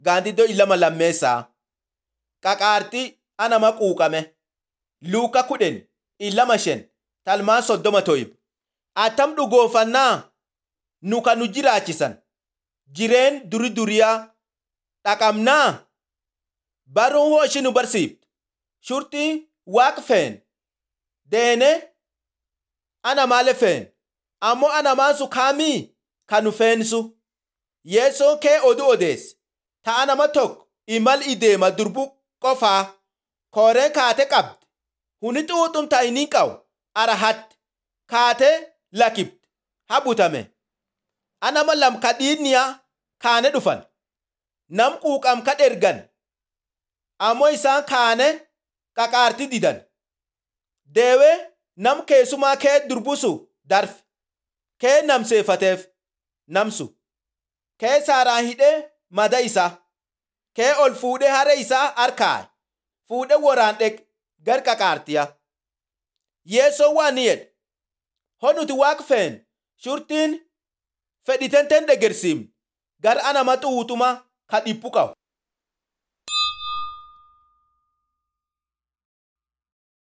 gaandiddoo ilama lammeessaa qaqaarxii anama quuqame luuka kudhen ilama shen talmaan soddoma toyib attam dhugoofannaa nu kan nu jiraachisan jireen duri duriyaa dhaqamnaa baruun hoo ishi nu barsiiftu shurtii waaq feen deene ana maale feen ammoo anamaan su kaamii kan nu feensu yeessoon kee odu odeesse ta'a nama tokko imal ideema durbu qofaa kooreen kaate qabde huni xuuxum ta'iniin qabu ara hatte kaate lakibde habutame anama lam ka dhiinniyaa kaane dhufan nam quuqam ka dhergan ammoo isaan kaane qaqaarti didan deewee nam keessumaa kee durbusu darfe kee namseeffateef namsu kee saaraan hidhee mada isaa kee ol fuudhee haree isaa harkaa'e fuudhee woraan dhek gar qaqaartiya yeesoo waan ni jedhe ho nuti waaq feen shurtiin fedhitenten dhegersiimne gar anama xuuxuma ka dhiphu qabu